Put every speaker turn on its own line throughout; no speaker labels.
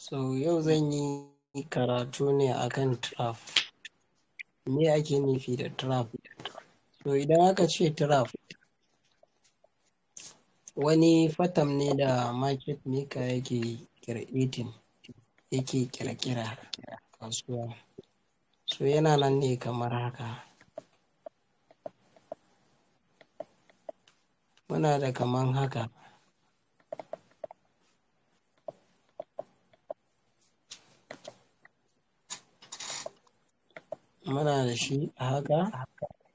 So yau zan yi karatu ne akan trap. Me ake nufi da trap? So idan aka ce trap wani fatam ne da market maker yake creating yake kirkira kasuwa. So yana nan ne kamar haka. Muna da kaman haka. Muna da shi a haka.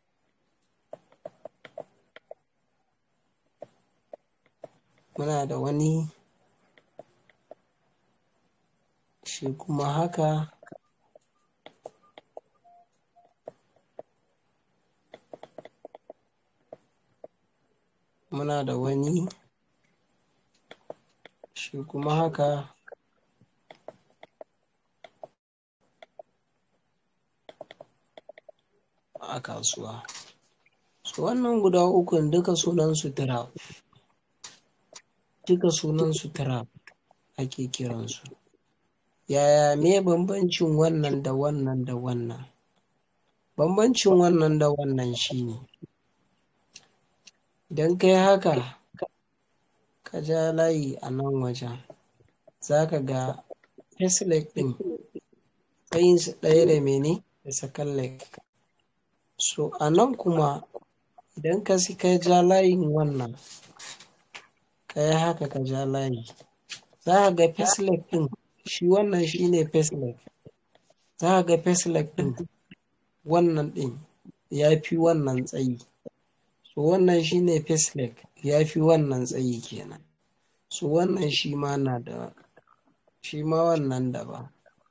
Muna da wani shi kuma haka. Muna da wani shi kuma haka. A kasuwa. So wannan guda ukun duka sunansu trap. Duka sunansu trap ake kiransu. Yaya me bambancin wannan da wannan da wannan? Bambancin wannan da wannan shine idan kai haka ka ja layi a nan wajen za ka ga first leg ɗin tsayinsu ɗaya da mene da second leg. So a nan kuma idan ka ka ja layin wannan ka yi haka ka ja layi za ka ga first leg ɗin shi wannan shi ne first leg. Za ka ga first leg ɗin wannan ɗin ya fi wannan tsayi. So wannan shi ne first leg ya fi wannan tsayi kenan. So wannan shi ma na da shi ma wannan daban.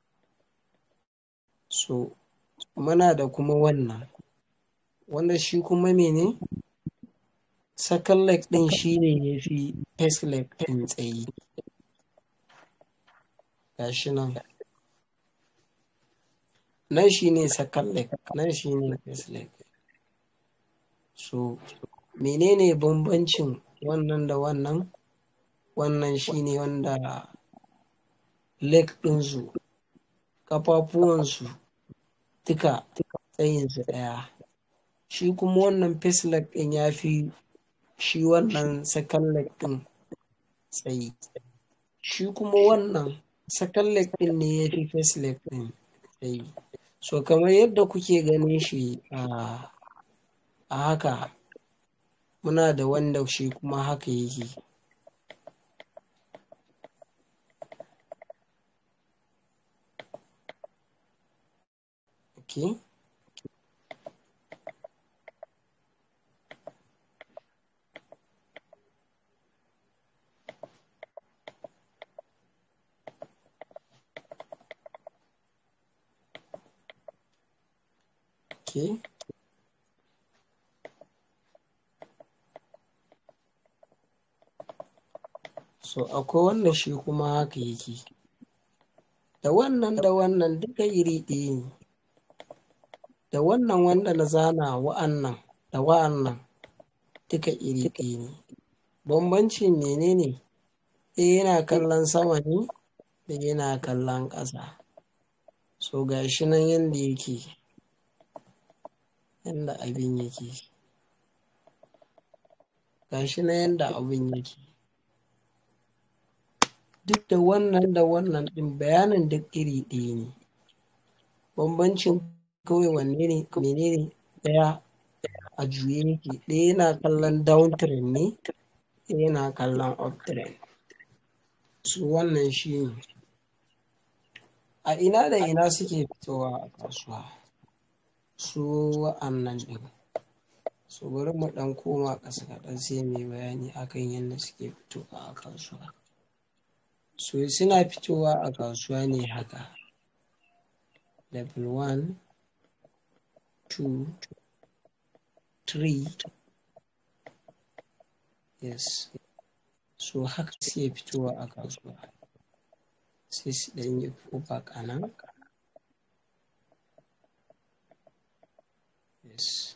So muna da kuma wannan. Wanda shi kuma mene? Second leg ɗin shi ne ya fi first leg ɗin tsayi. Gashi nan. Nan shi ne second leg, nan shi ne first leg. So menene bambancin wannan da wannan? Wannan shi ne wanda leg ɗinsu, ƙafafuwansu duka tsayinsu ɗaya. Shi kuma wannan first leg ɗin ya fi shi wannan second leg ɗin tsayi. Shi kuma wannan second leg ɗin ne ya fi first leg ɗin tsayi. So kamar yadda kuke ganin shi a haka muna da wanda shi kuma haka yake. Okay. Okay. So akwai wanda shi kuma haka yake. Da wannan da wannan duka iri ɗaya ne. Da wannan wanda na zana wa'annan da wa'annan duka iri ɗaya ne. Bambancin menene? Ɗaya yana kallon sama ne, ɗaya yana kallon ƙasa. So gashi nan yanda yake. Yanda abin yake. Gashi nan yanda abin yake. Duk da wannan da wannan ɗin bayanin duk iri ɗaya ne. Bambancin kawai wanne ne menene ɗaya a juye yake. Ɗaya yana kallon down trend ne, ɗaya yana kallon up trend. So wannan shi ne. A ina da ina suke fitowa a kasuwa? Su wa'annan ɗin. So bari mu ɗan koma ƙasa kaɗan sai muyi bayani akan yadda suke fitowa a kasuwa. So suna fitowa a kasuwa ne haka. Level one, two, three. Yes. So haka suke fitowa a kasuwa. Sai su ɗan yi pullback a nan. Yes.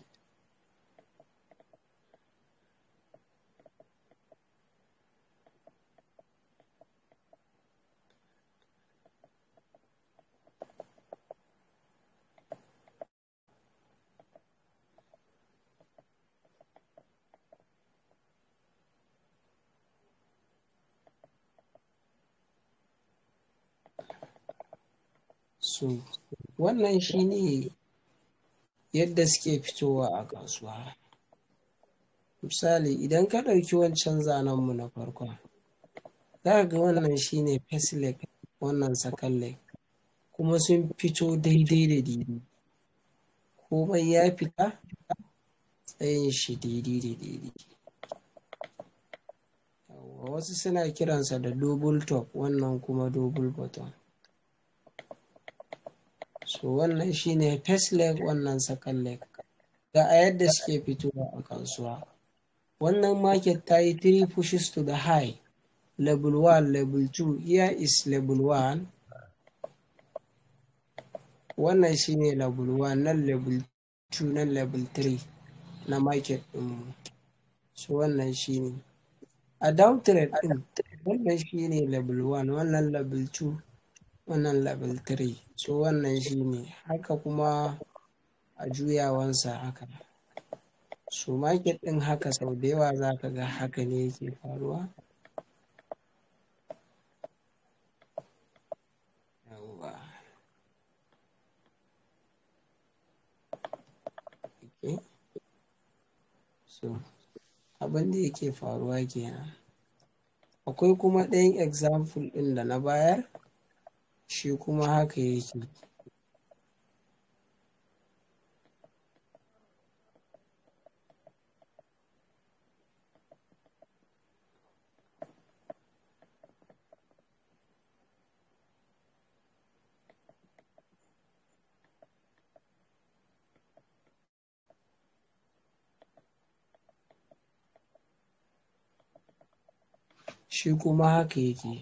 so wannan shine yadda suke fitowa a kasuwa misali idan ka ɗauki wancan zanenmu na farkon za ga wannan shine first leg wannan second leg kuma sun fito daidai da daidai komai ya fita tsayin shi daidai da daidai wasu suna kiransa da double top wannan kuma double bottom so wannan shine first leg wannan second leg ga a yadda suke fitowa a kasuwa wannan market ta yi three pushes to the high level 1 level 2 here is level 1 wannan shine level 1 nan level 2 nan level 3 na market ɗinmu so wannan shine a down trade ɗin wannan shine level 1 wannan level 2 wannan level 3 so wannan shine haka kuma a juyawansa haka so market ɗin haka sau da yawa za ka ga haka ne yake faruwa okay. so abin da yake faruwa kenan akwai kuma ɗayan example ɗin da na bayar shi kuma haka yake shi kuma haka yake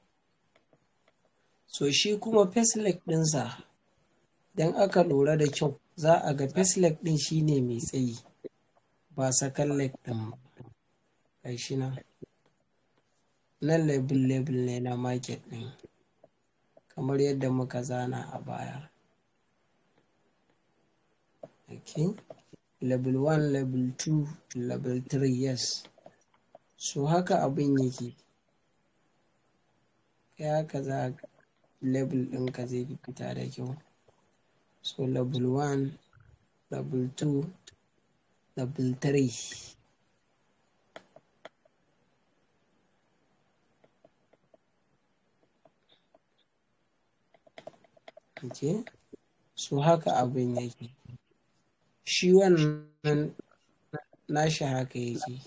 so shi kuma faceless ɗinsa don aka lura da kyau za a ga faceless ɗin shine mai tsayi ba second leg ɗin ba shi nan nan label label ne na market ɗin kamar yadda muka zana a baya okay. level 1 level 2 level 3 yes so haka abin yake ya haka za level ɗinka zai fi fita da kyau so level 1 level 2 level 3 okay. so haka abin yake shi wannan nashi haka yake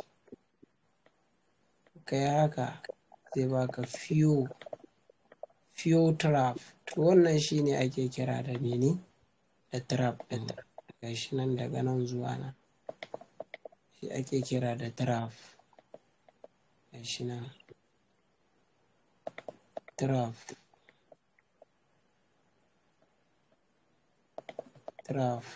ka yi haka zai baka few few trap to wannan shine ake kira da mene da trap ɗin ga shi nan daga nan zuwa nan shi ake kira da trap ga shi nan trap trap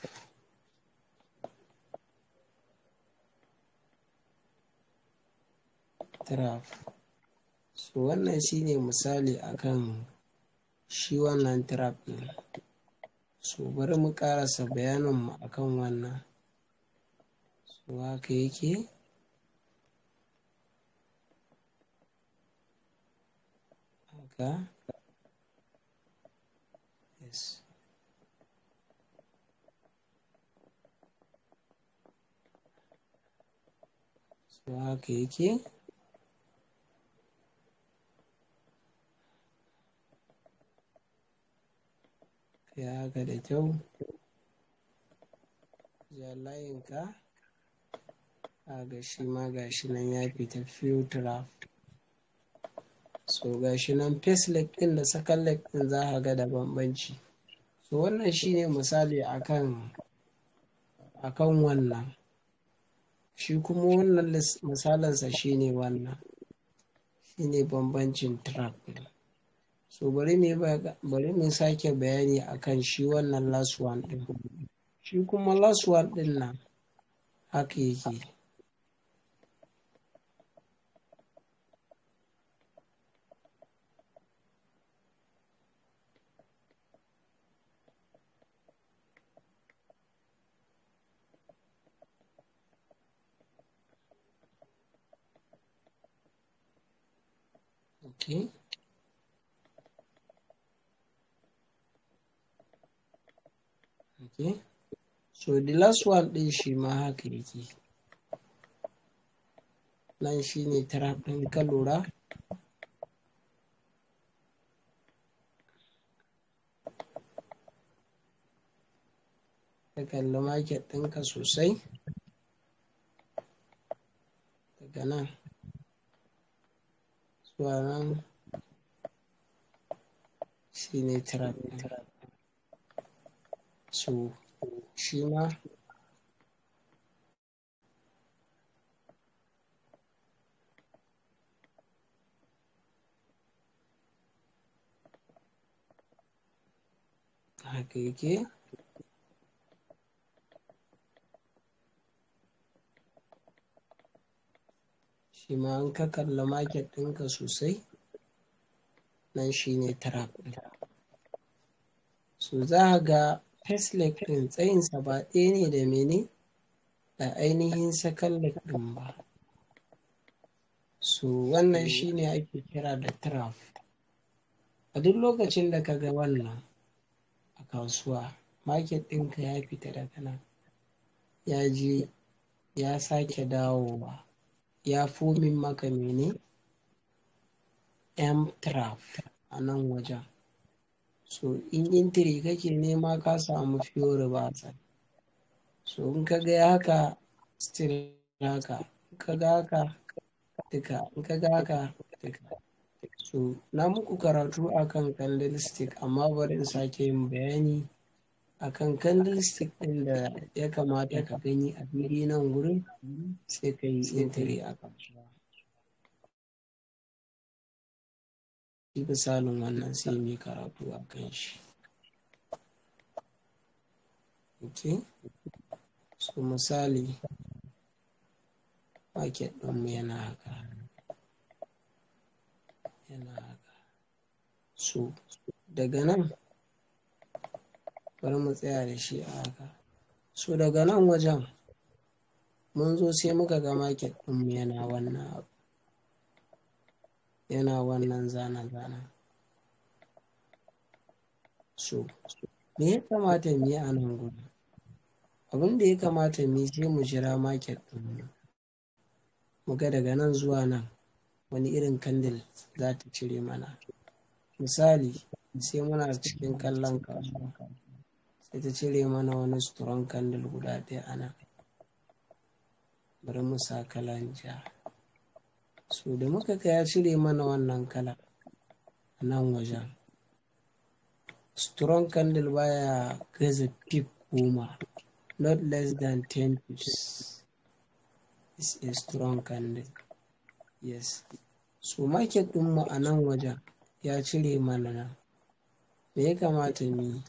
trap so wannan shine misali akan shi wannan trap ɗin so bari mu ƙarasa bayaninmu akan wannan so haka yake haka yes so haka yake ya haka da kyau ja layinka a ga shi ma ga shi nan ya fita few trap so ga shi nan face leg ɗin da second leg ɗin za a ga da bambanci so wannan shine misali akan akan wannan shi kuma wannan misalinsa shine wannan shine bambancin trap ɗin so bari mu bari mu sake bayani akan shi wannan last one ɗin shi kuma last one ɗin nan haka yake okay okay so the last one ɗin shi ma haka yake nan shi ne trap ɗin ka lura ka kalli market ɗinka sosai daga nan zuwa nan shi ne trap ɗin so shi ma haka yake shi ma an ka kalla market ɗinka sosai nan shi ne trap ɗin so za a ga first leg ɗin tsayinsa ba ɗaya ne da mene da ainihin second leg ɗin ba so wannan shi ne ake kira da trap a duk lokacin da ka ga wannan a kasuwa market ɗinka ya fita daga nan ya je ya sake dawowa ya fomin maka mene m trap a nan wajen so in intiri kake nema ka samu fiyo reversal so in ka ga haka still haka in ka ga haka duka in ka ga haka duka so na muku karatu akan candlestick amma bari in sake yin bayani akan candlestick ɗin da ya kamata ka gani a fili nan gurin sai ka yi intiri a kasuwa shi misalin wannan sai mai karatu a kan shi ok so misali market ɗinmu yana haka yana haka so daga nan bari mu tsaya da shi a haka so daga nan wajen mun zo sai muka ga market ɗinmu yana wannan abu yana wannan zana-zana so me ya kamata mu yi a nan gudu abin da ya kamata mu yi sai mu jira market ɗinmu mu ga daga nan zuwa nan wani irin kandil za ta cire mana misali sai muna cikin kallon kasuwa sai ta cire mana wani strong candle guda ɗaya a nan bari mu sa kalan ja so da muka ga ya cire mana wannan kala a nan wajen strong candle baya gaza pip goma not less than 10 pips is a strong candle yes so market ɗinmu a nan wajen ya cire mana nan me ya kamata mu yi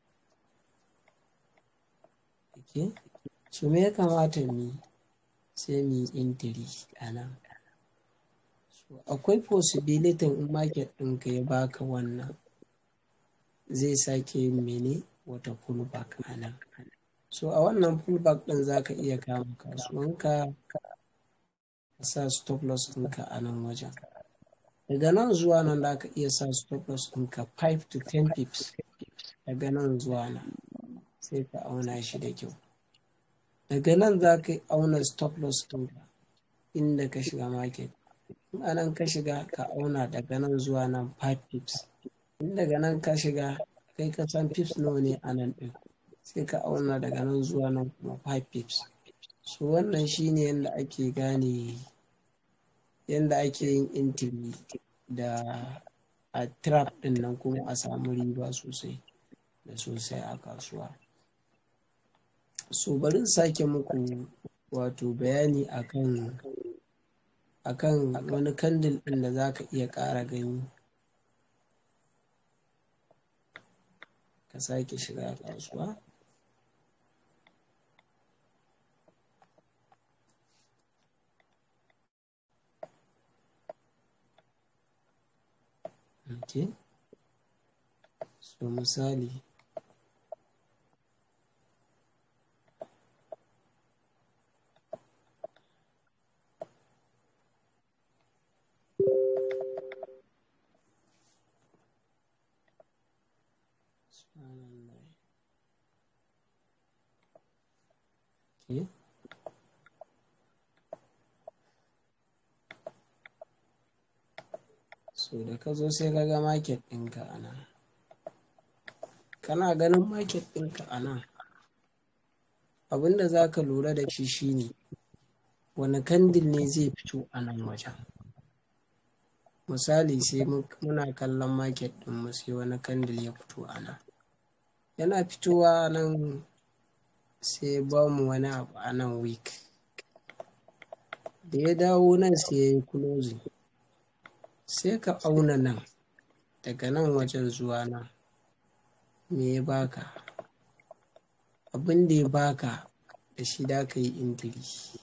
okay. so me ya kamata mu yi sai mu yi intiri a nan so akwai possibility in market ɗinka ya baka wannan zai sake yin mene wata pullback a nan so a wannan pullback ɗin za ka iya kama kasuwanka ka sa stop loss ɗinka a nan wajen daga nan zuwa nan za ka iya sa stop loss ɗinka 5 to 10 pips daga nan zuwa nan sai ka auna shi da kyau daga nan za ka auna stop loss ɗinka inda ka shiga market in anan ka shiga ka auna daga nan zuwa nan 5 pips in daga nan ka shiga kai ka san pips nawa ne a nan ɗin sai ka auna daga nan zuwa nan kuma 5 pips so wannan shine yadda ake gane yadda ake yin intiri da a trap ɗin nan kuma a samu riba sosai da sosai a kasuwa so bari sake muku wato bayani akan akan wani kandil ɗin da za ka iya ƙara gani ka sake shiga kasuwa okay so misali so da ka zo sai ka ga market ɗinka a nan kana ganin market ɗinka a nan abinda za ka lura da shi shine wani kandil ne zai fito a nan wajen misali sai muna kallon market ɗinmu sai wani kandil ya fito a nan yana fitowa nan sai ba mu wani abu a nan week da ya dawo nan sai ya yi closing sai ka auna nan daga nan wajen zuwa nan me ya baka abin da ya baka da shi da ka yi intiri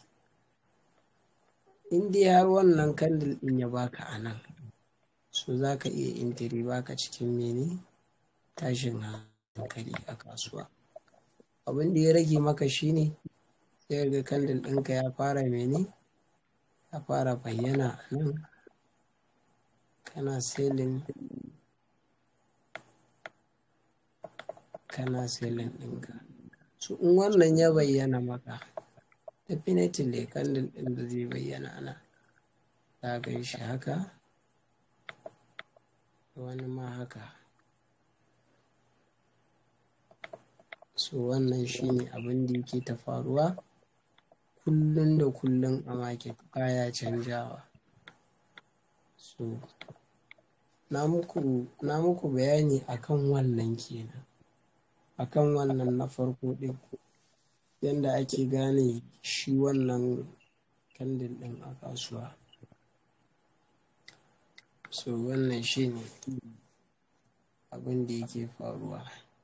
in dai har wannan kandil ɗin ya baka a nan so za ka iya intiri baka cikin mene tashin hankali a kasuwa abin da ya rage maka shine sai ga kandil ɗinka ya fara mene ya fara bayyana a nan kana selin kana selin ɗinka so in wannan ya bayyana maka definitely kandil ɗin da zai bayyana nan za ka yi shi haka wani ma haka so wannan shine abin da yake ta faruwa kullum da kullum a market baya canjawa so na muku na muku bayani akan wannan kenan akan wannan na farko ɗin yadda ake gane shi wannan kandil ɗin a kasuwa so wannan shine abin da yake faruwa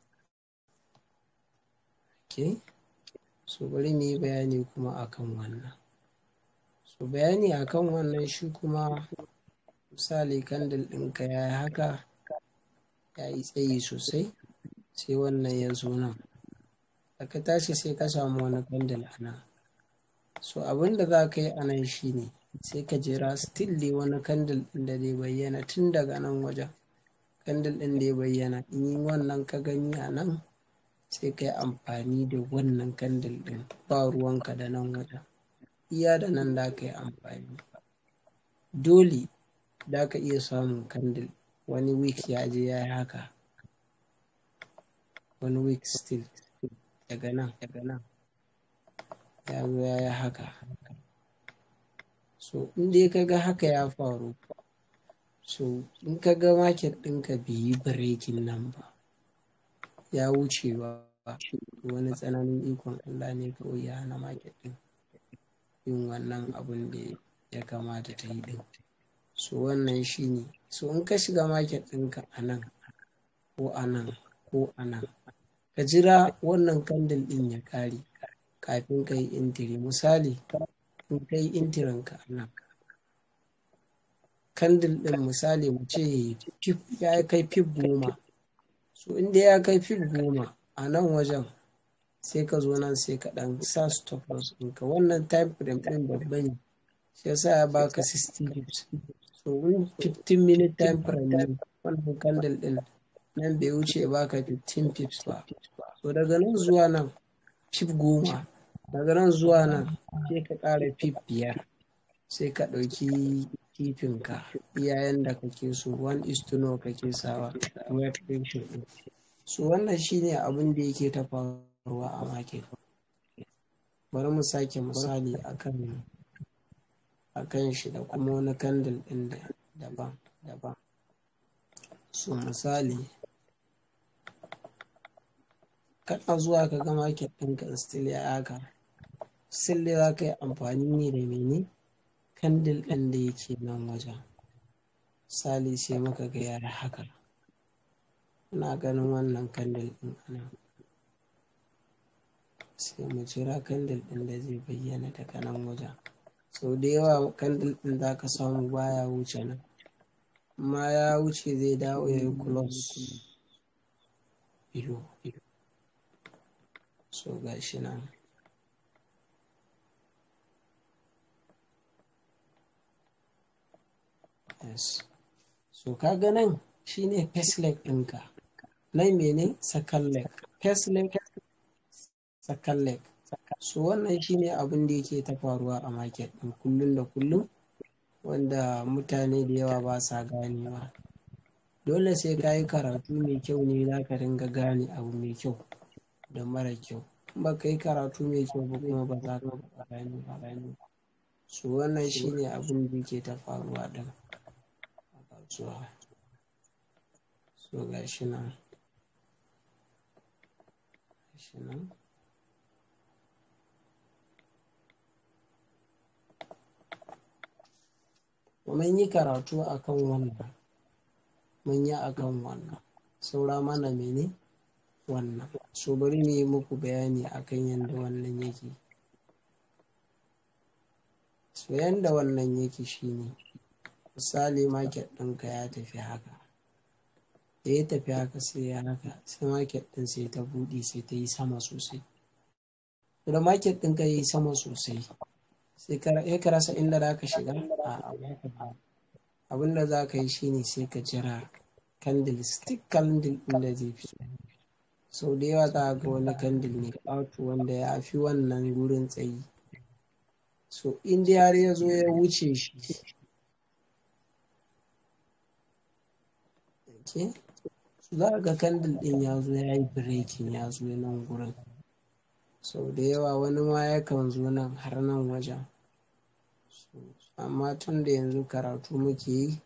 okay so bari mu yi bayani kuma akan wannan so bayani akan wannan shi kuma misali kandil ɗinka ya yi haka ya yi tsayi sosai sai wannan ya zo nan da ka tashi sai ka samu wani kandil a nan so abin da za ka yi a nan shine sai ka jira still dai wani kandil ɗin da zai bayyana tun daga nan wajen kandil ɗin da ya bayyana in yi wannan ka gani a nan sai ka yi amfani da wannan kandil ɗin ba ruwanka da nan wajen iya da nan da ka yi amfani dole da ka iya samun kandil wani week ya je ya yi haka wani week still daga nan daga nan ya zo ya yi haka so in dai ka ga haka ya faru so in ka ga market ɗinka bai yi breaking nan ba ya wuce ba wani tsananin ikon Allah ne kawai ya hana market ɗin yin wannan abun da ya kamata ta yi ɗin so wannan shine so in ka shiga market ɗinka a nan ko a nan ko a nan ka jira wannan kandil ɗin ya ƙare kafin ka yi intiri misali in ka yi intirinka a nan kandil ɗin misali mu ce ya kai fif goma so inda ya kai fif goma a nan wajen sai ka zo nan sai ka ɗan sa stop loss ɗinka wannan time frame ɗin babba ne shi yasa ya baka 60 pips so in 15 minute time frame ne wannan candle ɗin nan bai wuce baka 15 pips ba so daga nan zuwa nan pip goma daga nan zuwa nan sai ka ƙara pip biyar sai ka ɗauki kifinka iyayen da kake so one is to know kake sawa web ratio ɗin so wannan shine abin da yake ta faruwa a market bari mu sake misali akan akan shi da kuma wani candle ɗin daban daban so misali kana zuwa ka ga market ɗinka still ya haka still dai za ka yi amfani ne da mene candle ɗin da yake nan wajen misali sai muka ga ya haka ina ganin wannan candle ɗin anan sai mu jira candle ɗin da zai bayyana daga nan wajen sau da yawa candle ɗin za ka samu baya wuce nan amma ya wuce zai dawo ya yi close ido so ga shi nan yes so kaga nan shine first leg ɗinka nan mene second leg first leg second leg so wannan shine abin da yake ta faruwa a market ɗin kullum da kullum wanda mutane da yawa ba sa ganewa dole sai ka yi karatu mai kyau ne za ka dinga gane abu mai kyau da mara kyau ba ka yi karatu mai kyau ba kuma ba za ka gane ba so wannan shine abin da yake ta faruwa din a kasuwa so ga shi nan shi nan mun yi karatu akan wannan mun yi akan wannan saura mana mene wannan so bari mu yi muku bayani akan yadda wannan yake so yadda wannan yake shine misali market ɗinka ya tafi haka da ya tafi haka sai ya haka sai market ɗin sai ta buɗe sai ta yi sama sosai da market ɗinka ya yi sama sosai sai ka rasa inda za ka shiga a abin da za ka yi shine sai ka jira candle stick candle ɗin da zai fito sau da yawa za ga wani candle ne ƙato wanda ya fi wannan gurin tsayi so in dai har ya zo ya wuce shi okay. za ga candle ɗin ya zo ya yi breaking ya zo nan gurin sau da yawa wani ma yakan zo nan har nan wajen amma tun da yanzu karatu muke yi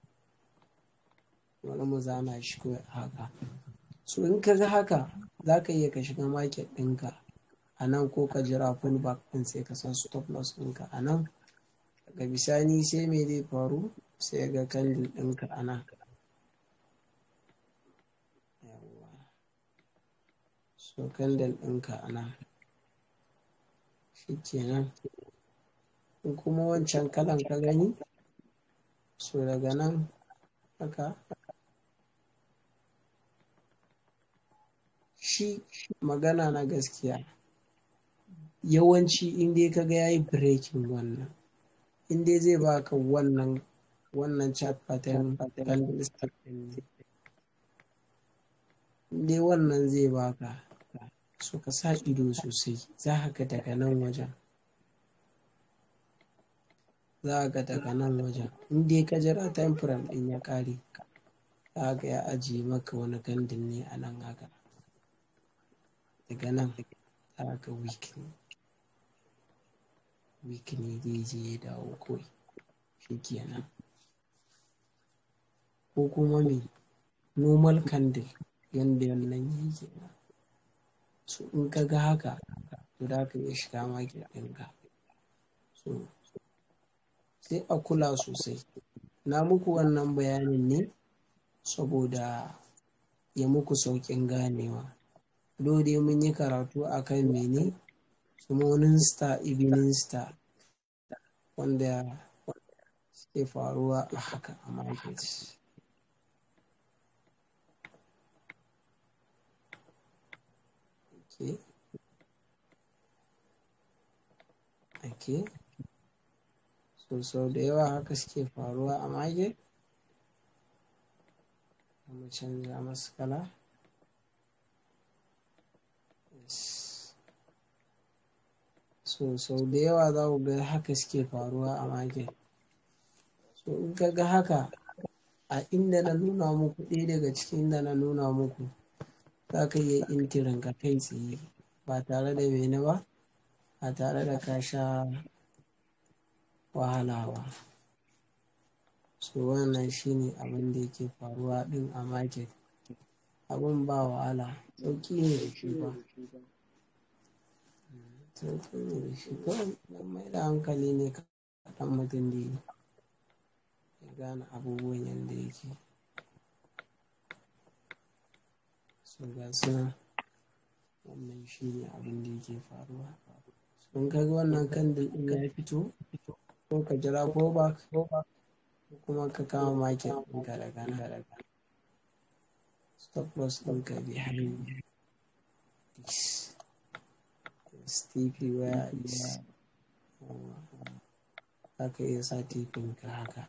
wani mu zana shi kawai haka so in ka ga haka za ka iya ka shiga market ɗinka a nan ko ka jira pullback ɗin sai ka san stop loss ɗinka a nan daga bisani sai me zai faru sai ga candle ɗinka a nan so candle ɗinka a nan shikenan in kuma wancan kalan ka gani so daga nan haka shi magana na gaskiya yawanci inda ka ga yayi breaking wannan inda zai baka wannan wannan chart pattern candlestick din ne inda wannan zai baka so ka sa ido sosai za ka daga nan wajen za ga daga nan wajen in dai ka jira time frame din ya kare za ga ya ajiye maka wani kandin ne a nan haka daga nan za ga week ne week ne zai je ya dawo kawai shi kenan ko kuma me normal candle yadda wannan yake so in ka ga haka to za ka iya shiga market ɗinka so sai a kula sosai na muku wannan bayanin ne saboda ya muku sauƙin ganewa dai mun yi karatu akan mene morning star evening star wanda suke faruwa a haka a market okay. okay. so sau da yawa haka suke faruwa a mage mu canza masu kala so sau da yawa za ku ga haka suke faruwa a mage so in ka ga haka a inda na nuna muku ɗaya daga cikin inda na nuna muku za ka iya intirin ka kai tsaye ba tare da mene ba ba tare da ka sha wahala ba so wannan shine abin da yake faruwa din a market abin ba wahala sauki ne da shi ba sauki ne da shi kawai don mai da hankali ne kaɗan mutum da ya gane abubuwan yadda yake so ga suna wannan shi ne abin da yake faruwa sun kaga wannan kandil ɗin ya fito ko ka jira ko ba ko kuma ka kama market ɗinka daga nan daga stop loss ɗinka behind this stp where is za ka iya sa tipin ka haka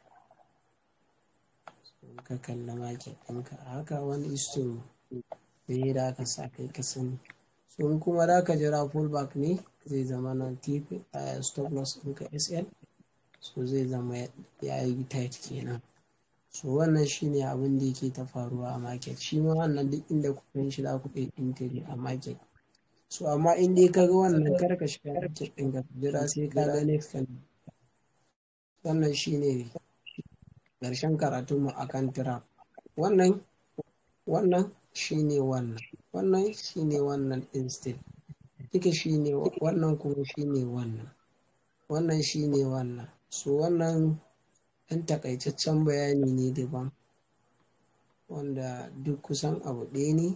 ka kalla market ɗinka haka wani isto me da aka sa kai ka sani sun kuma da ka jira pullback ne zai zama na tp stop loss ɗinka sl so zai zama ya yi tight kenan so wannan shine abin da yake ta faruwa a market shi ma wannan duk inda kuɗin shi za ku ɗai intiri a market so amma in dai ka ga wannan kar ka shiga market ɗin ka jira sai ka ga next kan wannan shine ƙarshen karatunmu akan trap wannan wannan shine wannan wannan shine wannan instead duka shine wannan kuma shine wannan wannan shine wannan so wannan ɗan takaitaccen bayani ne daban wanda duk kusan abu ɗaya ne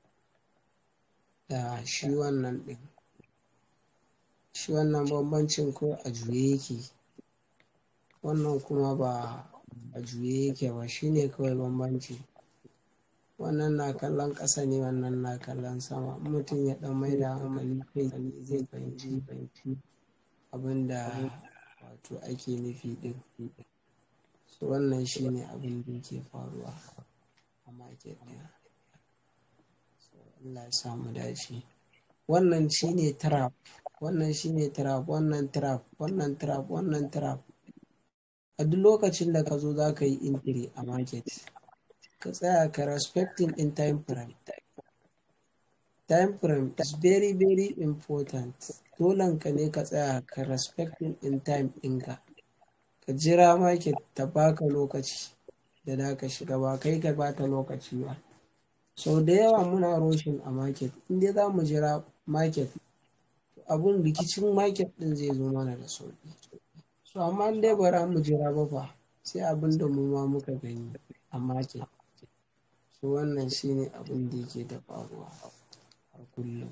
da shi wannan ɗin shi wannan bambancin ko a juye yake wannan kuma ba a juye yake ba shine kawai bambanci wannan na kallon ƙasa ne wannan na kallon sama mutum ya ɗan mai da hankali kai zai fahimci fahimci abin da wato ake nufi ɗin so wannan shine abin da yake faruwa a market ɗin so Allah ya samu dace wannan shine trap wannan shine trap wannan trap wannan trap wannan trap a duk lokacin da ka zo za ka yi intiri a market ka tsaya ka respecting in time frame time frame is very very important dolen ka ne ka tsaya ka respecting in time ɗinka ka jira market ta baka lokaci da da ka shiga ba kai ka bata lokaci ba sau da yawa muna roshin a market inda za mu jira market abun rikicin market ɗin zai zo mana da sauƙi so amma dai bara mu jira ba fa sai abin da mu ma muka gani a market so wannan shine abin da yake da faruwa a kullum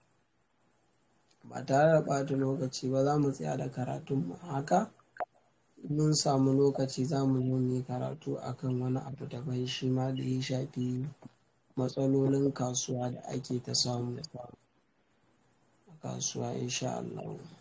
ba tare da ɓata lokaci ba za mu tsaya da karatun mu haka mun samu lokaci za mu zo mu yi karatu akan wani abu daban shi ma da ya shafi matsalolin kasuwa da ake ta samu a kasuwa insha Allah